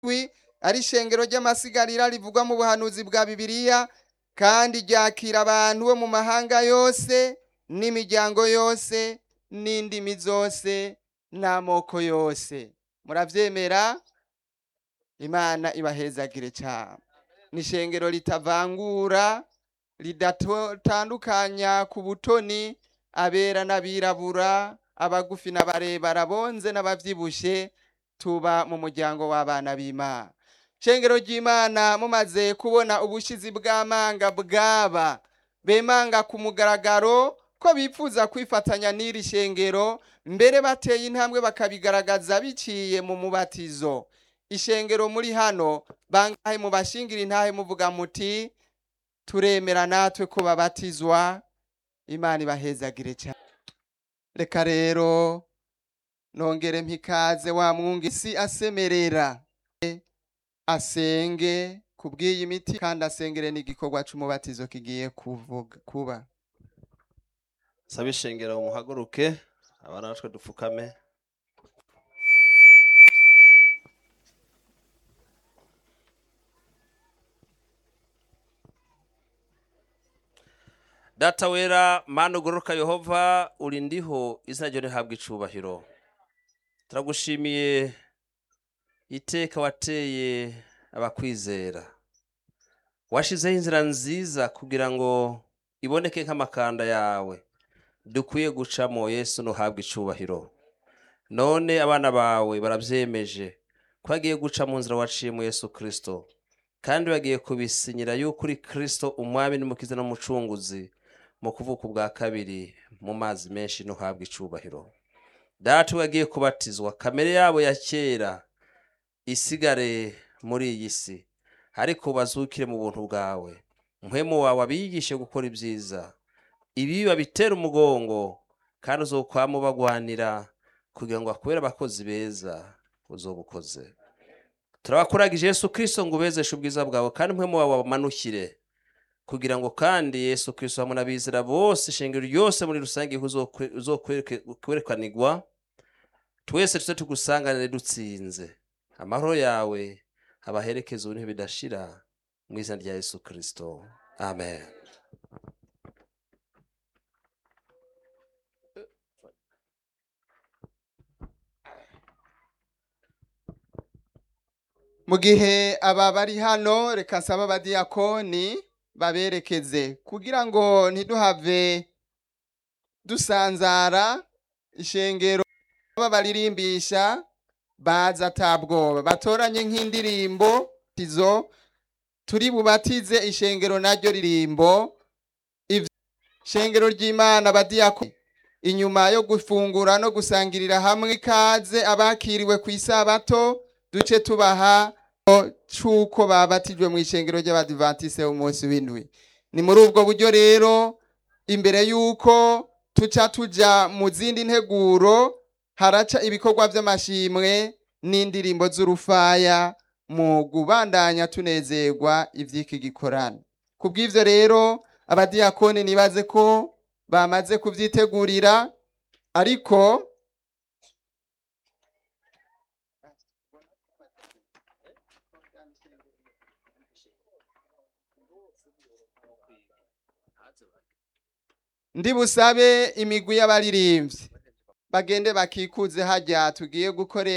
wi ari ishengero ry'amasigarira rivugwa mu buhanuzi bwa bibiliya kandi ryakira abantu bo mu mahanga yose n'imiryango yose n'indimi zose n'amoko yose muravyemera imana ibahezagire cyane ni ishengero ritavangura ridatandukanya ku butoni abera n'abirabura abagufi n'abarebare bonze n'abavyibushe tuba mu muryango w'abana b'imana shengero ry'imana mumaze kubona ubushizi bw'amanga bwaba bemanga ku mugaragaro ko bipfuza kwifatanya n'iri shengero mbere bateye intambwe bakabigaragaza biciye mu mubatizo ishengero muri hano bangahe mu bashingira intahe muvuga muti turemera natwe ko babatizwa imana ibahezagire cyane reka rero nongere mpikaze wa mwungisi asemerera asenge kubw'iyi miti kandi asengere n'igikorwa c'umubatizo kigiye kuvuga kuba saba ishengero muhaguruke abana natwe dupfukame data wera mana ugororoka yehova uri ndiho izina ryo rihabwa icubahiro turagushimiye iteka wateye abakwizera washizeho inzira nziza kugira ngo iboneke nk'amakanda yawe dukwiye gucamo yesu ntuhabwe icubahiro none abana bawe barabyemeje ko bagiye guca mu nzira waciye mu yesu kirisito kandi bagiye kubisinyira yuko uri kirisito umwami n'umukiza n'umucunguzi mu kuvuka ubwa kabiri mu mazi menshi ntuhabwe icubahiro data bagiye kubatizwa kamere yabo ya kera isigare muri iyi si ariko bazukire mu buntu bwawe mpwemu wawe abigishe gukora ibyiza ibi babitera umugongo kandi uzokwama ubagwanira kugira ngo akubere abakozi beza uzobukoze turabakuragije yesu kirisito ngo ubezeshe ubwiza bwawe kandi mpwemu wawe wamanukire kugira ngo kandi yesu kirisito hamwe n'abizera bose ishengero ryose muri rusange uzokwerekanirwa twese tuze tugusanganire dutsinze amahoro yawe abaherekeza ubu bidashira mu izina rya yesu kirisito amen mu gihe aba bari hano reka nsaba abadiyakoni baberekeze kugira ngo ntiduhave dusanzara ishengero aba baririmbisha baza atabwoba batoranye nk'indirimbo izo turi bubatize ishengero naryo ririmbo ishengero ry'imana abadiyakoni inyuma yo gufungura no gusangirira hamwe ikaze abakiriwe ku isabato duce tubaha c'uko babatijwe mu ishengero ry'abadivantise umunsi w'indwi ni muri ubwo buryo rero imbere y'uko tuca tuja mu zindi nteguro haraca ibikorwa by'amashimwe n'indirimbo z'urufaya mu kubandanya tunezerwa iby'iki gikorana ku bw'ibyo rero abadiyakoni nibaze ko bamaze kubyitegurira ariko ndi busabe imigwi y'abaririmbyi bagende bakikuze hajya tugiye gukorera